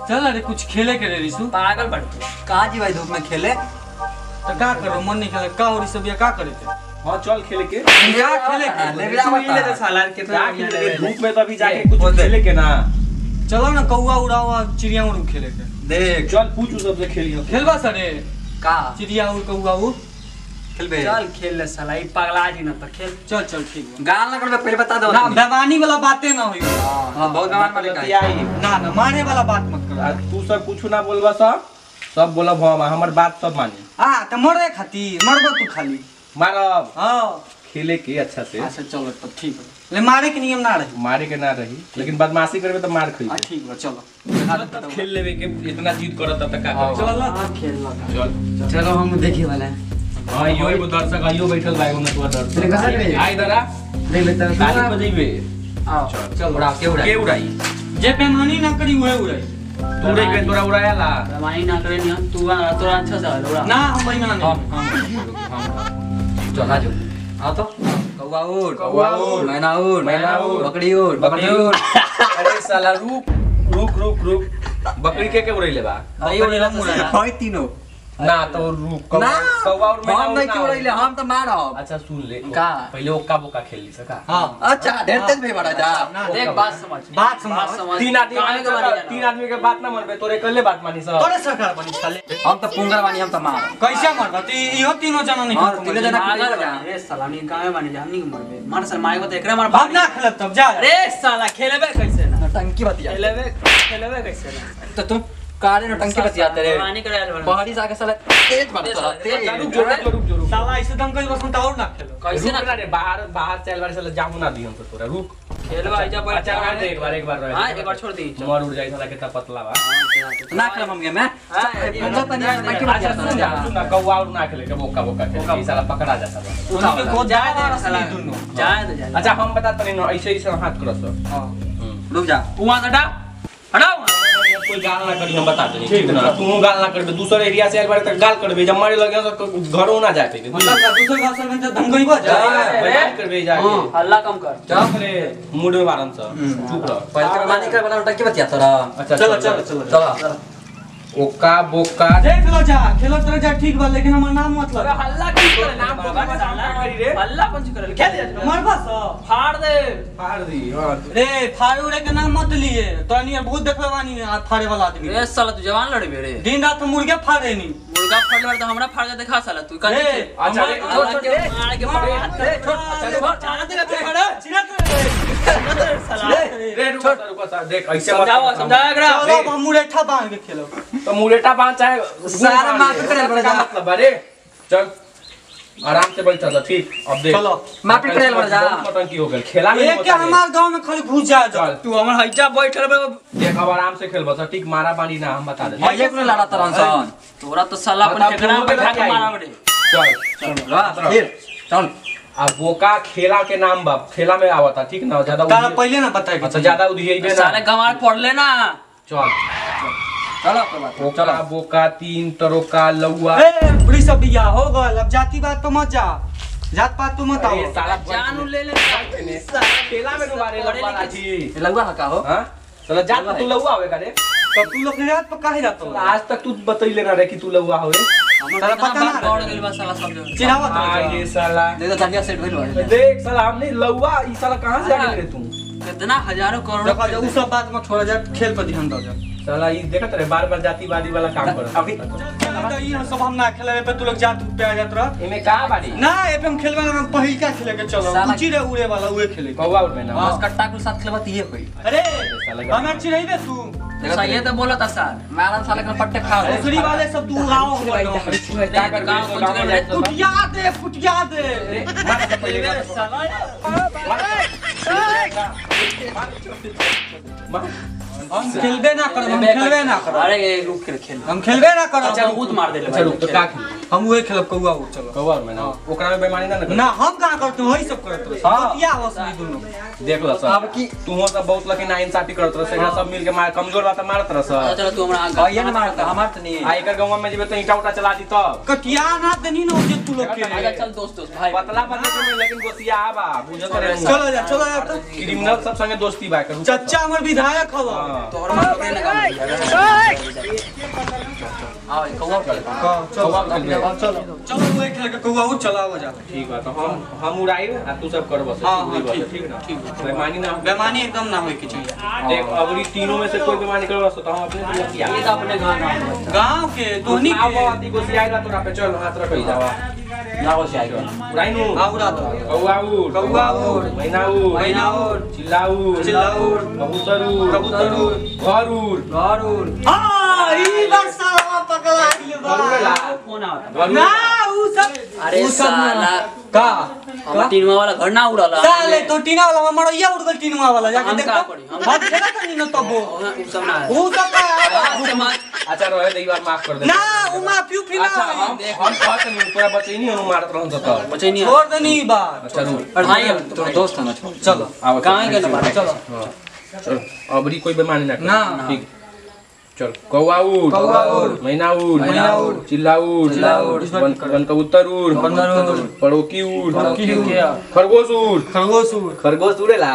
चल अरे कुछ खेले के रे रिसु पागल बड़ तू कहाँ जी भाई धूप में खेले तो का करो मन नहीं खेले का और सब ये का करे थे हाँ चल खेले के क्या खेले हाँ, के ले जा बता। ले तो साला के क्या खेले के धूप में तो अभी जाके ए, कुछ बोल दे। खेले के ना चलो ना कौआ उड़ावा चिड़िया उड़ खेले के देख चल पूछ उस सबसे खेलियो खेलबा सरे का चिड़िया उड़ कौआ उड़ खेलबे चल खेल ले साला ई पगला जी ना तो खेल चल चल ठीक बा गाल ना करबे पहले बता दो ना बेवानी वाला बातें ना हुई हाँ, बहुत गवान वाले का है। आई ना ना मारे वाला बात मत आ, करो तू सब कुछ ना बोलबा सब सब बोलब हम हमर बात सब मानी हाँ तो मरे खाती मरबो तू खाली मारब हाँ खेले के अच्छा से अच्छा चलो तो ठीक है ले मारे के नियम ना रही मारे के ना रही लेकिन बदमाशी करबे तो मार खइबे हाँ ठीक बा चलो खेल लेबे के इतना जीत करत तब तक का हाँ। करी? चल ना हां खेल ला चल चलो हम देखे वाला है हाँ यो एगो दर्शक आइयो बैठल बा एगो नतुआ तेरे कहाँ पे? दर्शक आई दरा देख लेते हैं ताली बजेबे आओ चल उड़ा के उड़ा के उड़ाई जे बेमानी ना करी वह उड़ाई तू रे के तोरा उड़ायाला रवानी ना करे नहीं तू आ तोरा अच्छा से उड़ा ना हम बेईमान हम नहीं हम चल आ जाओ हाँ तो कौवा उड़ कौवा उड़। मैना उड़ मैना उड़। बकरी उड़ बकरी उड़। अरे साला रुक रुक रुक रुक बकरी के के उड़ैले बा भाई उड़ेला तो साला है तीनों ना तो रुक कौवा ना कौवा और मैना हम नहीं उड़ना क्यों उड़ैले हम तो मारब अच्छा सुन ले का? पहले ओक्का बोका खेल ली सका हाँ अच्छा ढेर तेज भी बड़ा जा ना, देख बात समझ बात समझ। तीन आदमी काहे के बारे जाना? तीन आदमी के बात ना मानबे तोरे कल्ले बात मानी सब तोरे सरकार बनी छाले हम तो पुंगर बानी हम तो मार कैसे मरबा तू इहो तीनों जना नहीं हाँ, तीनों जना पागल बा रे साला नी काहे माने जा हमनी के मरबे मार साला मारे को तो एकरे मार हम ना खेलब तब जा अरे साला खेलेबे कैसे ना टंकी बतिया खेलेबे खेलेबे कैसे ना तो तुम काले नो टंकी बतियाते रे रवानी करे आले बड़ा पहाड़ी से आके साला तेज बढ़ता तेज रुक जो रुक जो रुक जो रुक साला ऐसे दम कई बस और ना खेलो कैसे रुक ना ना रे बाहर बाहर चल बार साला जामू ना दी हम तो तोरा रुक खेलबा आइजा बैठ अच्छा बार दे एक बार एक बार रह हां एक बार छोड़ दी मर उड़ जाई साला कितना पतला बा ना खेल हम गेम में हाँ, पंजा तनी टंकी अच्छा सुन जा बतिया सुन ना कौवा और ना खेले के बोका बोका खेले ई साला पकड़ा जाता बा उनके को जाए जाए दे साला दोनों जाए दे जाए अच्छा हम बता तनी ना ऐसे ऐसे हाथ करस हां रुक जा वहां हटा हटाओ कोई गाल ना करी हम बता देनी ठीक ना तू गाल ना करबे दूसरे एरिया से एक बार तक गाल करबे जब मारे लगे तो घरों ना जाए पे मतलब का दूसरे भाषा में तो धमकई बा जा बयान करबे जाके हल्ला कम कर चुप रे मूड में बारन सा चुप रह पहले के मानी कर बना टंकी बतिया तोरा अच्छा चलो चलो चलो चलो ओका बोका देख लो जा खेलो तरह जा ठीक बा लेकिन हमर नाम मत अरे लगा हल्ला की करे नाम को बाबा साला करी रे। हल्ला पंच करे खेल जा मरबा सा फाड़ दे फाड़ दी हां रे फाड़ू रे के नाम मत लिए तो नहीं बहुत देखले बानी हाथ फाड़े वाला आदमी रे साला तू जवान लड़बे रे दिन रात मुर्गे फाड़े नहीं मुर्गा फाड़ ले तो हमरा फाड़ के दिखा साला तू कर रे, अच्छा, रे, छोड़ छोड़, छोड़ मार के फाड़ रे, छोड़ छोड़, छोड़ चाना दे के फाड़ चिरत साला रे रुको सा, रुको सा देख ऐसे मत समझाओ समझाओ एकरा चलो हम मुरेठा बांध के खेलो तो मुरेटा बांध चाहे सारा मार करे बड़ा जा। मतलब अरे चल आराम से बैठ जा ठीक अब देख चलो मारपीट करे बड़ा जा। बहुत नौटंकी हो गेल खेला में एक के हमार गांव में खाली घुस जाए जा चल तू हमर हइजा बैठल बे देख अब आराम से खेल बस ठीक मारा पानी ना हम बता दे भैया को लड़ा तरन सन तोरा तो साला अपन बताओ, ठेकरा तू पे बैठा के लोग मारा बड़े चल ला फिर चल अब बोका खेला के नाम बा खेला में आवता ठीक ना ज्यादा तारा उधिए- पहले ना बताए अच्छा ज्यादा उधिएबे साले ना गंवार पढ़ ले ना चल चलो कोई बात नहीं, ओका चलो बोका तीन तरोका लौआ ए बुढ़ी सब बिया हो गल अब जाति बात तो मत जा जात पात तो मत आओ अरे साला जान उ ले ले खेला में डुबारे पढ़े लौआ लिखे लाठी ये लगवा हका हो हां चला जात तू लौआ होवे का रे तो तू लोग के जात पर काहे जात हो आज तक तू बतैले ना रे कि तू लौआ होवे साला पता ना दौड़ गेल बा साला सब जगह चिढ़ावत आ रह ये साला देखो धनिया सेट होइल बा देख साला हमने लौआ ई साला कहां से आ गए रे तू कितना हजारों करोड़ों देखो जा उ सब बात में छोड़ जा खेल पर ध्यान दो जा साला ई देखत रहे बार बार जातिवादी वाला काम करत अभी- तो ई सब हम ना खेले पे तू लोग जात पे आ जात रह एमे का बाड़ी ना एपे हम खेलबे ना पहिल का खेले के चलो साला- ऊंची रे उड़े वाला उहे खेले कौवा उड़ में ना बस कट्टा के साथ खेलबा ये होई अरे साला हमें चिढ़ाइबे तू देखो सही है तो बोला था सर मारन साले का पट्टे खा ले दूसरी वाले सब तू गाओ का कर गाँव गांव कुछ में कर- जाए फुटिया दे फुटिया दे हम खेलबे ना करब हम खेलबे ना करब अरे ये रुक के खेल हम खेलबे ना करब अच्छा कूद मार दे ले अच्छा रुक तो का खेल हम वही खेलब कौआ वो चलो कौआ में ना ओकरा में बेईमानी ना ना ना हम कहाँ करते वही सब करते रहे हाँ। बतिया होस नहीं दोनों देख लो अब सर की तू हो सब बहुत लकी ना इंसाफी करत रह एकरा सब मिल के मार कमजोर बात मारत रह सर चलो तू हमरा कहिए ना मारता हमार तो नहीं आ एकर गांव में जेबे तो ईटा उटा चला दी तब कटिया ना देनी ना जे तू लोग आजा के चल दोस्त दोस्त भाई पतला पतला के में लेकिन गोसिया आबा बुझत रहे चलो जा चलो जा तो क्रिमिनल सब संगे दोस्ती बा कर चच्चा हमर विधायक हवा हाँ। तोहर मन के ना आओ कौवा चल हाँ, चलो कौआ खेल बे। चलो चलो वही खेल के कौआ वो चलाओ जा ठीक बा तो हम हम उड़ाई आ तू सब कर बस हाँ, हाँ, ठीक ठीक, ठीक ना ठीक बेईमानी ना बेमानी एकदम ना होए के चाहिए देख अबरी तीनों में से कोई बेईमानी करवा तो हम अपने से लतिया ये तो अपने घर ना गांव के धोनी आओ के आती गोसिया आइला तोरा पे चल हाथ रख जावा ना हो से आएगा उड़ाई नु आउरा दो कौआ उड़ कौआ उड़, मैना उड़ मैना उड़, चिल्ला उड़ चिल्ला उड़, कबूतर उड़ कबूतर उड़, घर उड़ घर उड़ हां ई बार साला पकड़ा दिल बा घर उड़ेला फोन आता घर उड़ ना ऊ सब अरे ऊ सब ना। साला का हम टीनवा वाला घर ना उड़ाला साले तो टीना वाला हमर ये उड़ गल टीनवा वाला जाके हम देख का तो करी? हम- हम खेला तो नहीं ना तबो उ सब ना ऊ सब का आज से मार अच्छा रहे दे बार माफ कर दे ना ऊ माफी उफी ना अच्छा हम हम कहत नहीं तोरा बचे नहीं हम मारत रहन त बचे नहीं छोड़ देनी ई बात अच्छा रुक और भाई अब तो दोस्त है ना छोड़ चलो आओ कहाँ गए तुम्हारे चलो चल अबरी कोई बेईमानी ना कर ना। ठीक चल कौआ उड़ कौआ उड़, मैना उड़ मैना उड़, चिल्ला उड़ चिल्ला उड़, वन वन कबूतर उड़ बंदर उड़, पड़ोकी उड़ पड़ोकी उड़, खरगोश उड़ खरगोश उड़ खरगोश उड़ेला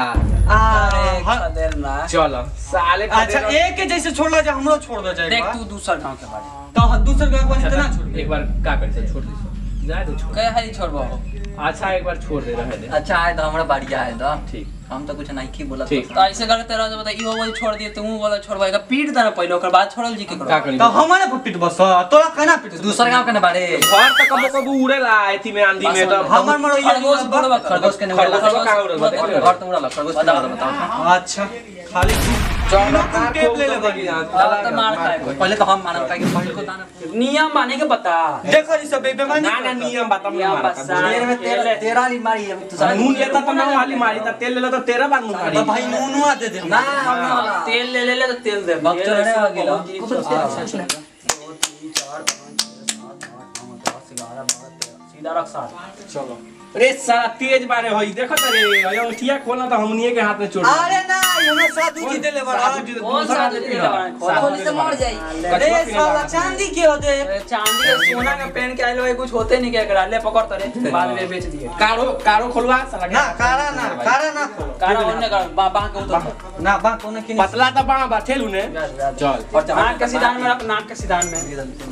अरे हाँ। देर ना चल साले का अच्छा एक के जैसे छोड़ला जा हमरो छोड़ दे जाए देख तू दूसरा गांव के बारे तो दूसर गांव वाले इतना छोड़ एक बार का कर से छोड़ दे जा दे छोड़ कहे हरी छोड़बो अच्छा एक बार छोड़ दे रहे दे अच्छा आए तो हमरा बढ़िया है तो ठीक हम तो कुछ नहीं की बोला ठीक। तो ऐसे करते रह बता इहो वाला छोड़ दिए तू वाला छोड़बा का पीट देना पहले ओकर बाद छोड़ल जी के का करो करी तो हमारे पर पिट बस तोरा कहना पिट दूसर गांव के ना बारे घर त कबो कबो उड़ेला एथी में आंधी में तो हमर मरो ये खरगोश बोलबा खरगोश के नहीं खरगोश उड़ाला। कहाँ उड़ेला देख ले घर तो उड़ाला खरगोश के नहीं उड़ाला, बताओ अच्छा खाली चल कार टेप खोल ले ले ले बगी। अब तो मार खाए कोई। पहले तो हम मानव का कि पहले को दाना नियम माने के बता देखो ये सब बेईमानी ना ना नियम बता मैं नियम मारा बसा। तेरे में तेरा तेरा वाली मारी अभी तो नून लेता तो मैं वाली मारी था तेल लेला तो तेरा बार मुंह तो मारी भाई नूनुआ दे दे ना हम तेल ले ले ले तो तेल दे वक्त तेल रहने ऐसे वाला गिला। बहुत चीज कुछ से- तेल से- दो, तीन, चार, पाँच, छह, सात, आठ, नौ, दस, ग्यारह, बारह, तेरह। सीधा रख साथ चलो अरे साला तेज बारे होई देखो रे अयो ठिया खोलना तो हमनिए के हाथ में चोट अरे ना ये ना साधु जी देले बड़ा कौन सा दे दिया बड़ा? खोली से मर जाई अरे साला चांदी के होते अरे चांदी के सोना का पेन के आइलो है कुछ होते नहीं क्या करा ले पकड़ तरे बाद में बेच दिए कारो कारो खोलवा साला ना कारा ना कारा ना खोलो कारा ओने का बा बा के उतर ना बा कोने के पतला तो बड़ा बा ठेलू ने चल और नाक के सीधान में रख नाक के सीधान में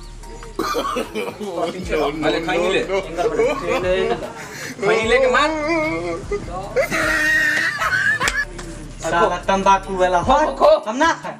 अरे खाई ले इंगर बड़ा ट्रेन है ना खाई ले के मार साला तंबाकू वाला हो खो, खो। हम ना खाए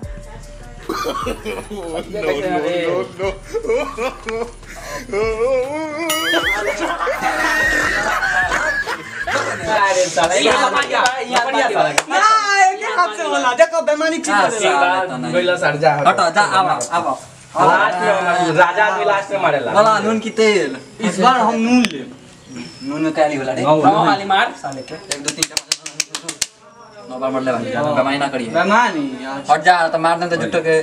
अरे साला ये बढ़िया ये बढ़िया साला ना एक हाथ से होला देखो बेईमानी ठीक हाँ, कर साला। गइला सर जा हटो जा आओ आओ आओ लास्ट में हमारा राजा आदमी लास्ट में मारेला बोला नून की तेल इस बार हम नून ले नून में काली होला रे हाँ। रहो खाली मार साले के एक दो तीन चम्मच नौ बार मर ले भाई ज्यादा कमाई ना करिए बेईमानी हट जा तो मार दे तो जुटो के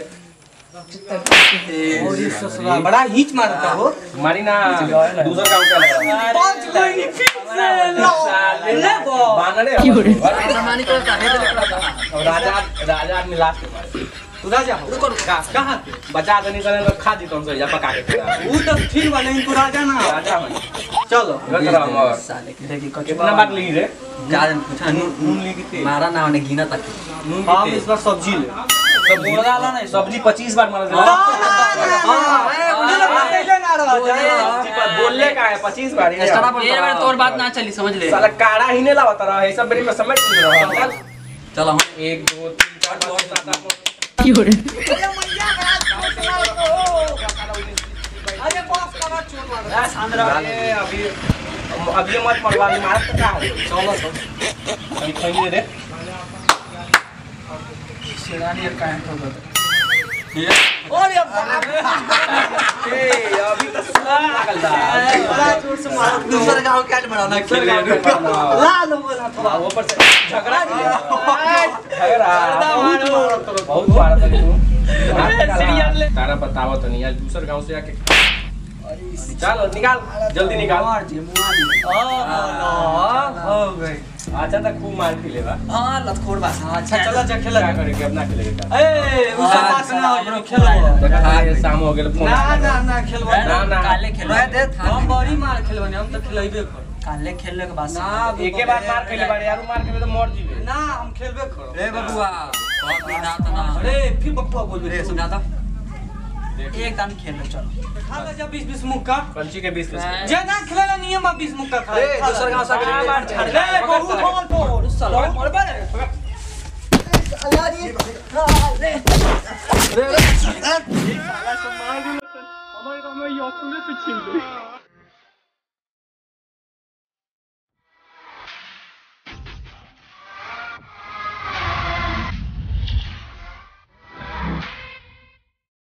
और ये ससुरा बड़ा हिच मारता हो मारी ना दूसरा काम क्या लगा पांच कोई फिर से लो ले बो बानरे सामानी को काहे दे अब राजा राजा आदमी लास्ट में मारे तू राजा हो रुको रुको कहां पे बचा देनी करे तो खा दी तुम से या पका के खिला वो तो ठीक वाला नहीं तू राजा ना हो। राजा में चलो गलत रहा मगर साले के देखी कितना बार ली रे गाजन पूछा नून नून ली कितने मारा ना होने गिना तक नून हम कितने इस बार सब्जी ले सब्जी बोला ना सब्जी 25 बार मार ना, दिला ना, ना, ए, मुझे लगा पहले ना राजा सब्जी पर बोलले का है 25 बार ये एक्स्ट्रा पर ये बार तोर बात ना चली समझ ले साला काड़ा ही नहीं लावता रहा है सब बेरी में समझ नहीं रहा चलो हम एक दो तीन चार पाँच छह, सात आठ नौ अरे बॉस करा चोर मार अरे अभी अब ये मत मरवा ली मार तो क्या है चलो तो अभी खाइए रे शिरानी का है तो बता और ये बाप रे, ए अभी तो पागल दा बड़ा जोर से मार दो दूसरा गांव कैट बनाना खेल ला लो बोला थोड़ा वो पर से झगड़ा झगड़ा बहुत मारा था तू तारा बतावा तो नहीं यार दूसर गांव से आके चल निकाल जल्दी निकाल मार जे मुआ दी हो गई अच्छा तो खूब मार पी लेगा हां लतखोर बा अच्छा चलो जा खेला क्या करेंगे अपना खेलेगा ए उ सब बात ना हो खेलो देखा ये शाम हो गया फोन ना ना ना खेलबो ना ना काले खेल रह दे हम बड़ी मार खेलबो हम तो खेलबे कर काले खेलने के बाद ना एके बार मार खेले बारे यार मार खेले तो मर जीवे ना हम खेलबे करो ए बबुआ बहुत दिन रात ना अरे फिर बप्पा बोल रे सुना तो एक दान खेल ले चलो खा ले जा 20 20 मुक्का कंची के बीच में जे ना खेला नियम 20 मुक्का खा ए, दूसर गांव से खा ले। मार छाड़ रे दे। बहुत बोल तो साला बोल बे हमारे गांव में ये स्कूल से छीन ले